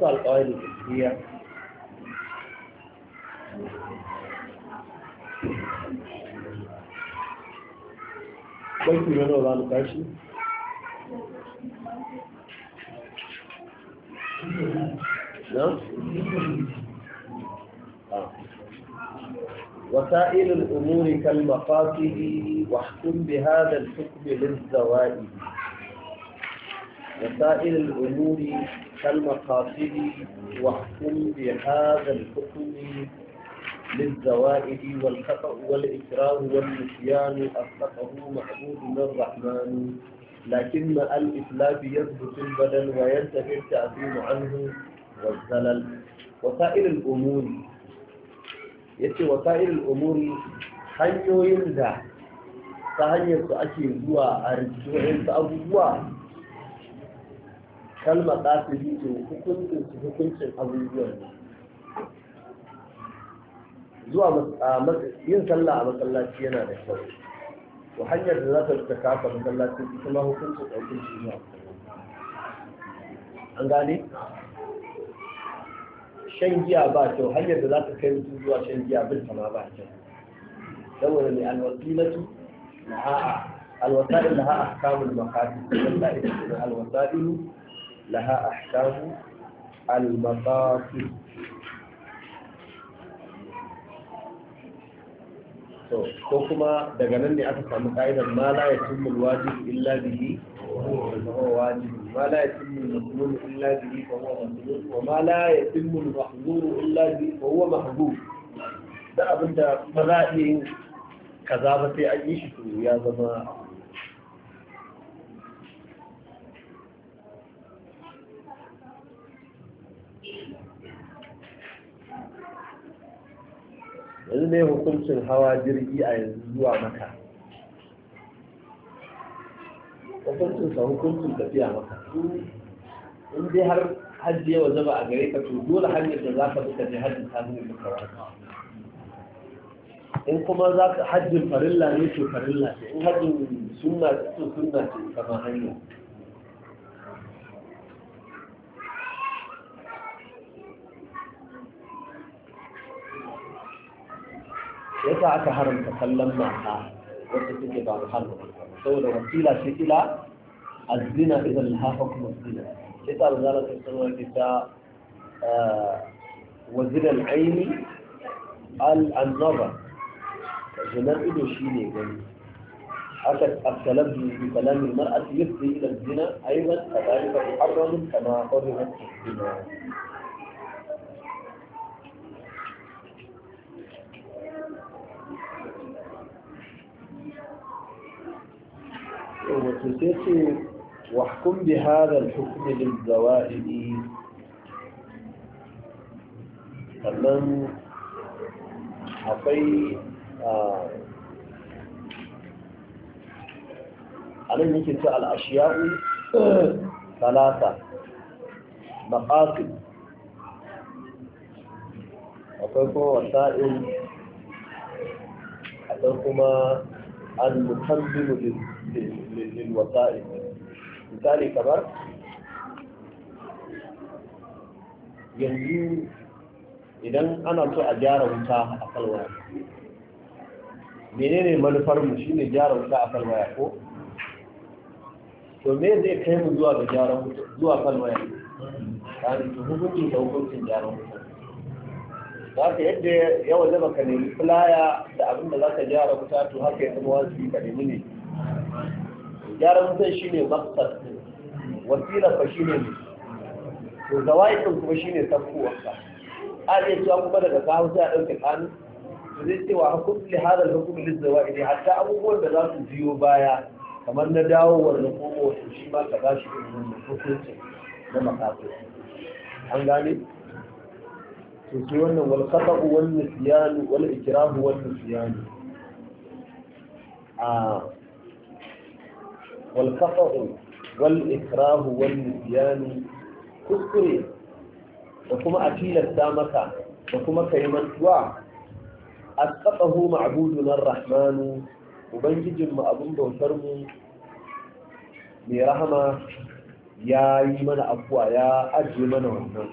farko alƙawari da tafiya banki na nawa za mu tashi na? وسائل الأمور كالمقاصد واحكم بهذا الحكم للزوائد وسائل الأمور كالمقاصد واحكم بهذا الحكم للزوائد والخطأ والإكراه والنسيان أسقطه معبود الرحمن لكن الإسلام يثبت البدن وينتفي التأثيم عنه والزلل وسائل الأمور yace wasa'il umuri hanyoyin da ta hanyar su ake zuwa a rikiyoyin su abubuwa kalmar ɗasiri to hukuncin su hukuncin abubuwan zuwa yin sallah a masallaci yana da kyau to hanyar da za ta rika kafa masallaci ita ma hukuncin hukuncin zuwa an gane shan giya ba kyau hanyar da za ta kai mutum zuwa shan giya bin ma ba kyau saboda ne alwasilatu laha alwasa'il laha ahkamul maqasid wallahi ita alwasa'il laha ahkamu al-maqasid to ko kuma daga nan ne aka samu ka'idar ma la yatimmu alwajib illa bihi fa huwa wajib ma la yatimmu المسلول إلا به فهو مسلول وما لا يتم المحظور إلا به فهو محظور da abin da ba za a yin kaza ba sai an yi shi to ya zama yanzu ne hukuncin hawa jirgi a yanzu zuwa maka hukuncin sa hukuncin tafiya maka in dai har hajji ya waje ba a gare ka to dole hanyar da za ka bi ka je hajji ta zai maka wata in kuma za ka hajjin farilla ne to farilla ce in hajjin sunna ce to sunna ce kama hanya yasa aka haramta kallon mata wacce take ba muharram saboda wasila ce ila الزنا إذا لها حكم الزنا كتاب وزارة السماء كتاب وزنا العين النظر زنا إدو شيني gani أكد التلبي بكلام المرأة يفضي إلى الزنا أيضا كذلك محرم كما حرمت الزنا وتسيسي واحكم بهذا الحكم للزوائد sannan akwai a nan yake ce al'ashiya'u talata maƙafi akwai kuma wasa'in akwai kuma al-mutambimu lil-wasa'in misali kamar yanzu idan ana so a gyara wuta a kalwaya menene manufarmu shine gyara wuta a kalwaya ko to me zai kai mu zuwa ga gyara wuta zuwa kalwaya kan to hukuncin da hukuncin gyara wuta za ka yadda ya waje baka nemi filaya da abin da za ka gyara wuta to haka ya zama wasu ka nemi ne gyaran wutan shine maksad wasila fa shine ne to zawai kuma shine tafkuwarsa a iya cewa kuma daga kawo sai a ɗauke kanu to zai cewa hukum li hadal hukum li zawaid hatta abubuwan da za su biyo baya kamar na dawowar da komo to shi ma ka bashi irin wannan hukuncin na makafi an gane to sai wannan wal khata'u wal nisyan wal ikrahu wal nisyan a wal khata'u wal ikrahu wal nisyan kuskure da kuma a tilasta maka da kuma ka yi mantuwa a tsaɓahu ma'abudu na rahmanu ubangijinmu abin bautar mu mai rahama ya yi mana afuwa ya ajiye mana wannan